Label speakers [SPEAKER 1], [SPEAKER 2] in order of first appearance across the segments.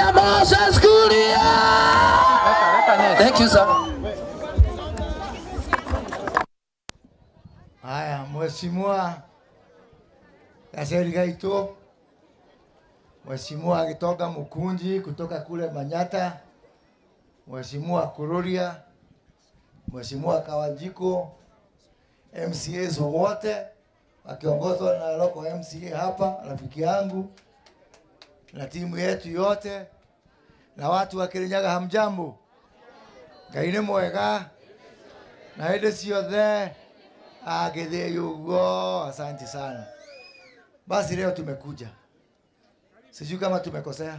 [SPEAKER 1] ya Moses Kuria. Thank you sir.
[SPEAKER 2] Haya, Mheshimiwa Yaseri Gaito, Mheshimiwa akitoka Mukunji kutoka kule Manyata, Mheshimiwa Kururia, Mheshimiwa Kawajiko, MCAs wote wakiongozwa na local MCA hapa, rafiki yangu na timu yetu yote na watu wa Kirinyaga, hamjambo? Ngai nĩ mwega na hĩndĩ ciothe agithie ugo. Asante sana. Basi leo tumekuja, sijui kama tumekosea,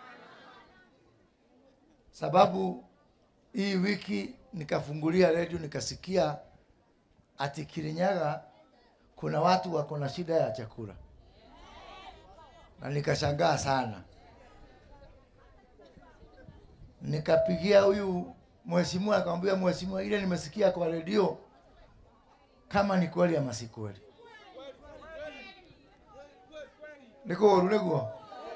[SPEAKER 2] sababu hii wiki nikafungulia redio nikasikia ati Kirinyaga kuna watu wako na shida ya chakula, na nikashangaa sana. Nikapigia huyu mheshimiwa, akamwambia mheshimiwa, ile nimesikia kwa redio kama ni kweli ama si kweli. Niko huru niguo.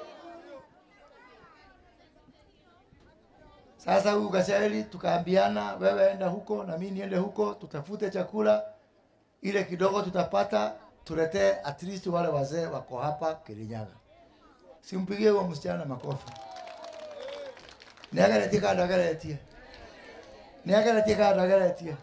[SPEAKER 2] Sasa huyu Gachagua tukaambiana, wewe enda huko na mimi niende huko, tutafute chakula ile kidogo tutapata, tuletee at least wale wazee wako hapa Kirinyaga. Simpigie huyo msichana makofi. Niagaletie kando agaletie. Niagaletie kando agaletie.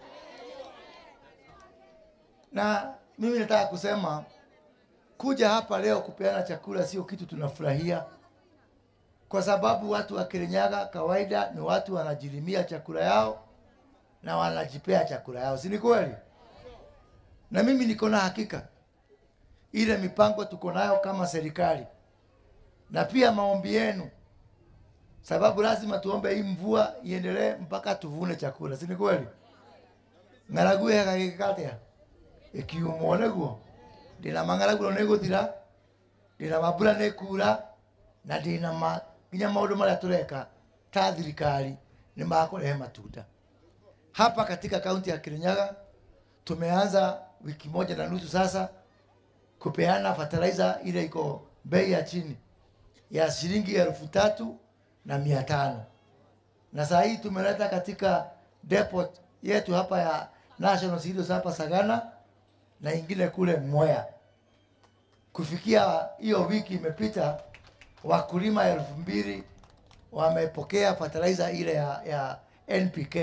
[SPEAKER 2] Na mimi nataka kusema kuja hapa leo kupeana chakula sio kitu tunafurahia, kwa sababu watu wa Kirinyaga kawaida ni watu wanajilimia chakula yao na wanajipea chakula yao, si ni kweli? Na mimi niko na hakika ile mipango tuko nayo kama serikali na pia maombi yenu, sababu lazima tuombe hii mvua iendelee mpaka tuvune chakula, si ni kweli? ng'aragu gagikatia ikiumwo niguo ndina mang'aragu nä gå thira ndina mambura nä kura na ndina ma nginya maå marĩa tũreka ta thirikari nĩ makũrehe matunda hapa katika kaunti ya Kirinyaga tumeanza wiki moja na nusu sasa kupeana fertilizer ile iko bei ya chini ya shilingi elfu tatu na mia tano na saa hii tumeleta katika depot yetu hapa ya National Cereals hapa Sagana na ingine kule Mwea. Kufikia hiyo wiki imepita, wakulima elfu mbili wamepokea fertilizer ile ya, ya NPK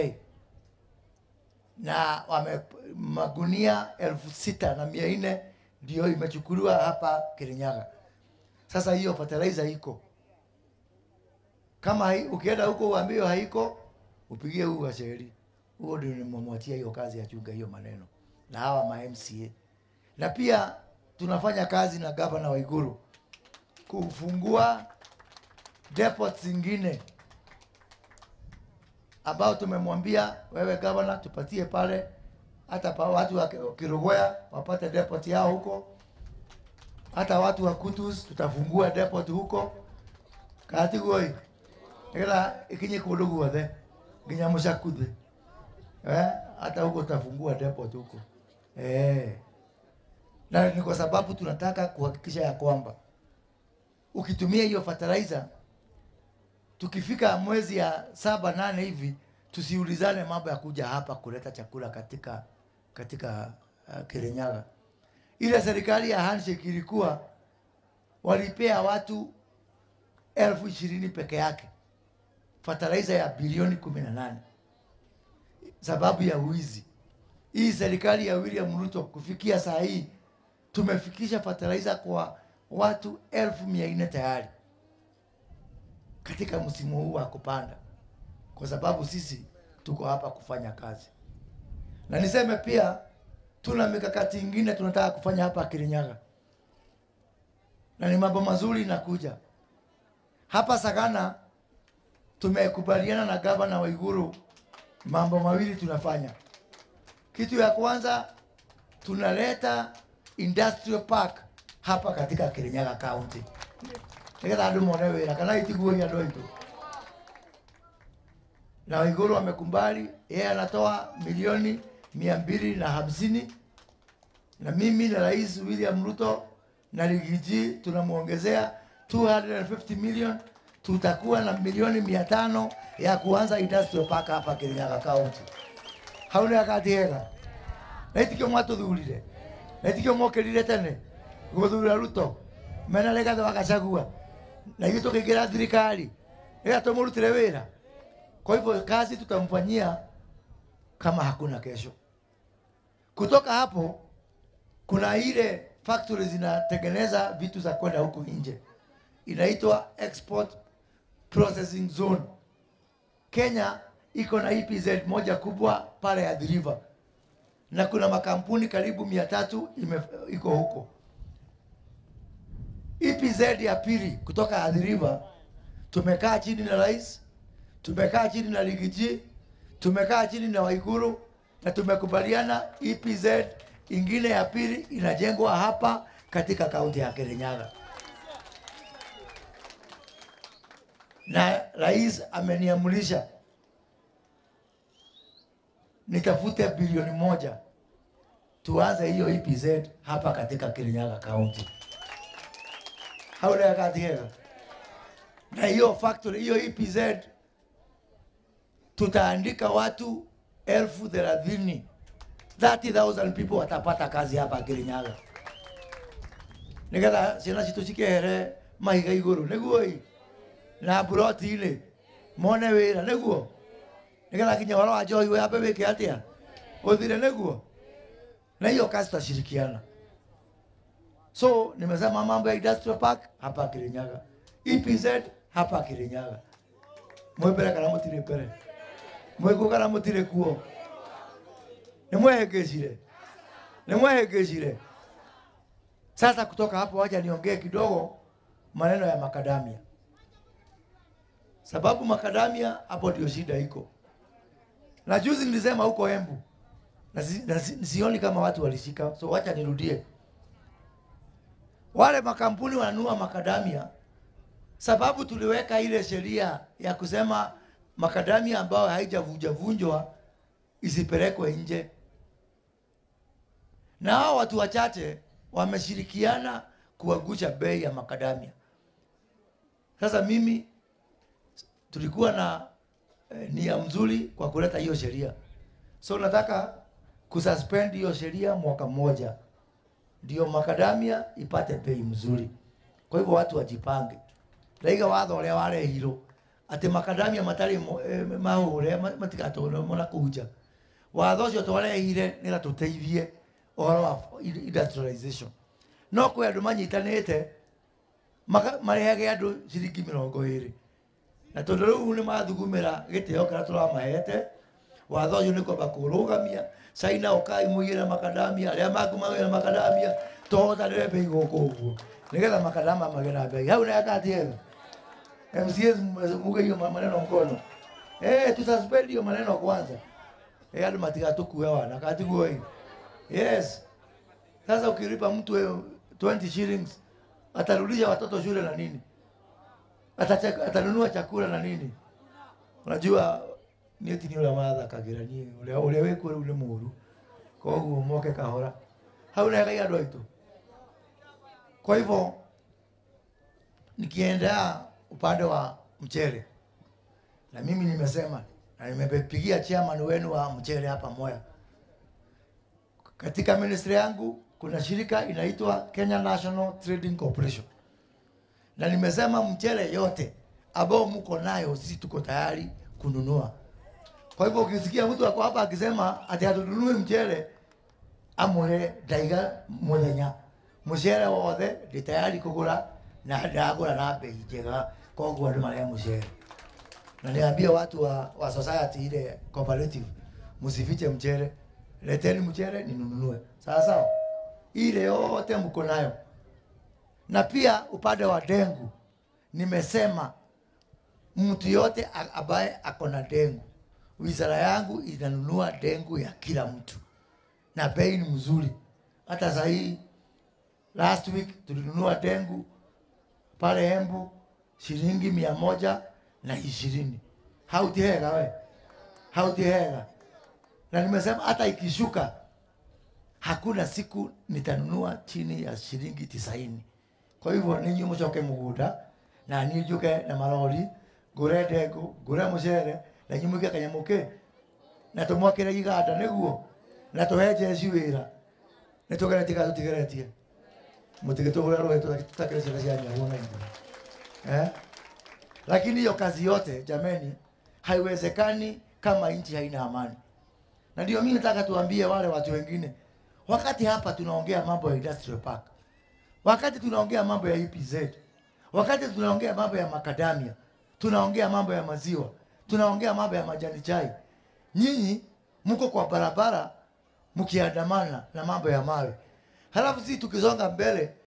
[SPEAKER 2] na wame magunia elfu sita na mia nne ndio imechukuliwa hapa Kirinyaga. Sasa hiyo fertilizer iko kama hai, ukienda huko uambiwe haiko, upigie huu washeri huo ndio nimemwachia hiyo kazi ya chunga hiyo maneno na hawa ma MCA, na pia tunafanya kazi na gavana Waiguru kufungua depots zingine ambao tumemwambia wewe gavana, tupatie pale hata pa watu wa Kirugwea wapate depot yao huko, hata watu wa Kutus tutafungua depot huko katigoi ila ikinye kundu guothe nginya mucakuthe eh, hata huko tutafungua depot huko eh. Na ni kwa sababu tunataka kuhakikisha ya kwamba ukitumia hiyo fertilizer tukifika mwezi ya saba nane hivi tusiulizane mambo ya kuja hapa kuleta chakula katika katika uh, Kirinyaga. Ile serikali ya handshake ilikuwa walipea watu elfu ishirini peke yake fertilizer ya bilioni kumi na nane sababu ya wizi. Hii serikali ya William Ruto kufikia saa hii tumefikisha fertilizer kwa watu elfu mia nne tayari katika msimu huu wa kupanda, kwa sababu sisi tuko hapa kufanya kazi. Na niseme pia tuna mikakati ingine tunataka kufanya hapa Kirinyaga, na ni mambo mazuri inakuja hapa Sagana. Tumekubaliana na gavana Waiguru mambo mawili tunafanya. Kitu ya kwanza tunaleta industrial park hapa katika Kirinyaga County nigetha andu mone wira kana itiguoria andu aitu na Waiguru amekumbali, yeye anatoa milioni mia mbili na hamsini na mimi na Rais William Ruto na Rigiji tunamwongezea 250 million tutakuwa na milioni mia tano ya kuanza industrial park hapa Kirinyaga County. Hau nĩ akatiega na itikio mwatũthurire na itikio mokĩrire tene gũthura Ruto mena Rigathĩ wa Gachagua na ithuĩ tũkĩingĩra thirikari ĩga tũmũrutĩre wĩra. Kwa hivyo kazi tutamfanyia kama hakuna kesho. Kutoka hapo kuna ile factory zinatengeneza vitu za kwenda huku nje, inaitwa export processing zone. Kenya iko na EPZ moja kubwa pale Athi River na kuna makampuni karibu mia tatu ime- iko huko. EPZ ya pili kutoka Athi River, tumekaa chini na rais, tumekaa chini na Ligiji, tumekaa chini na Waiguru na tumekubaliana EPZ ingine ya pili inajengwa hapa katika kaunti ya Kirinyaga, na rais ameniamulisha nitafute bilioni moja tuanze hiyo EPZ hapa katika Kirinyaga County. Haula katigega na hiyo factory hiyo EPZ tutaandika watu elfu thelathini 30,000 people watapata kazi hapa Kirinyaga nigetha ciana citå cikehere mahiga igå rå nä guo na mburoti-inä mone wä ra nä guo nä getha nginya horo wa njohi wambe wä ke atä a å thire nä guo na hiyo kazi tutashirikiana so nimesema mambo ya industrial park hapa Kirinyaga EPZ hapa Kirinyaga mwä mbere kana må tirä mbere mwä kuo kana må tirä kuo nä mwehängäcire nä mwehängäcire sasa kutoka hapo wacha niongee kidogo maneno ya makadamia sababu makadamia hapo ndio shida iko na juzi nilisema huko Embu na, si, na si, sioni kama watu walishika, so wacha nirudie. Wale makampuni wananunua makadamia, sababu tuliweka ile sheria ya kusema makadamia ambayo haijavunjavunjwa isipelekwe nje, na hao watu wachache wameshirikiana kuangusha bei ya makadamia. Sasa mimi tulikuwa na eh, nia mzuri kwa kuleta hiyo sheria, so nataka kususpend hiyo sheria mwaka mmoja, ndio makadamia ipate bei mzuri. Kwa hivyo watu wajipange, ndaiga watho ũrĩa warehirwo atĩ makadamia matarĩ mo- eh, mahũre ma- matigatũre mona kũnja watho ũcio twarehire nĩgetha tũteithie ũhoro wa industrialization no kwĩ andũ manyitanĩte maka- marehage andũ ciringi mĩrongo ĩrĩ na tondå rä u nä mathugumä gä tä o kä rä a tå ramahete watho å yå nä kwamba kå rå gamia caina å kai må igä re makadamia arä a makumagä ra makadamia tohotanä re mbei gå kå å guo nä getha makadama magä na mbei hau nakatiega mcs muge hiyo maneno mkono eh tususpend hiyo maneno kwanza eh andå matigatå kue wana katiguo hii yes sasa ukilipa mtu eh, 20 shillings atarudisha watoto shule na nini Atacha- atanunua chakula na nini unajua niä ti nä å rä a mathakagä ra niä å rä a wä kuo rä u nä må ru koguo moke kahora hau negai andå aitå kwa hivyo nikiendea upande wa mchele na mimi nimesema na nimepigia chairman wenu wa mchele hapa Moya. Katika ministry yangu kuna shirika inaitwa Kenya National Trading Corporation na nimesema mchele yote ambao mko nayo sisi tuko tayari kununua. Kwa hivyo ukisikia mtu ako hapa akisema ati hatununui mchele, amure ndaiga muthenya mucere wothe ndi tayari kugura na ndagura na bei njega koguo andu maria mucere na niambia watu wa, wa society ile cooperative msifiche mchere leteni mchere ninunue sawa sawa ile yote mko nayo na pia upande wa dengu nimesema mtu yote a- ambaye ako na dengu wizara yangu inanunua dengu ya kila mtu na bei ni mzuri hata sahii last week tulinunua dengu pale Embu shilingi mia moja na ishirini. Hautihega we, hautihega. Na nimesema hata ikishuka, hakuna siku nitanunua chini ya shilingi tisaini. Kwa hivyo ninyi mcoke mugunda na niĩ njũke na marori ngũre ndengũ ngũre mũcere na inyuĩ mũige kanyamũ kĩ na tũmwakĩre iganda nĩguo na tũhe jeci wĩra nĩ tũgeretie kana tũtigeretie mũtigĩtũgũre rũĩ tũtakĩre ciana cia nyaguo na ithuĩ eh? lakini hiyo kazi yote jameni haiwezekani kama nchi haina amani na ndio mimi nataka tuambie wale watu wengine wakati hapa tunaongea mambo ya industrial park wakati tunaongea mambo ya EPZ wakati tunaongea mambo ya makadamia tunaongea mambo ya maziwa tunaongea mambo ya majani chai nyinyi mko kwa barabara mkiandamana na mambo ya mawe halafu sisi tukisonga mbele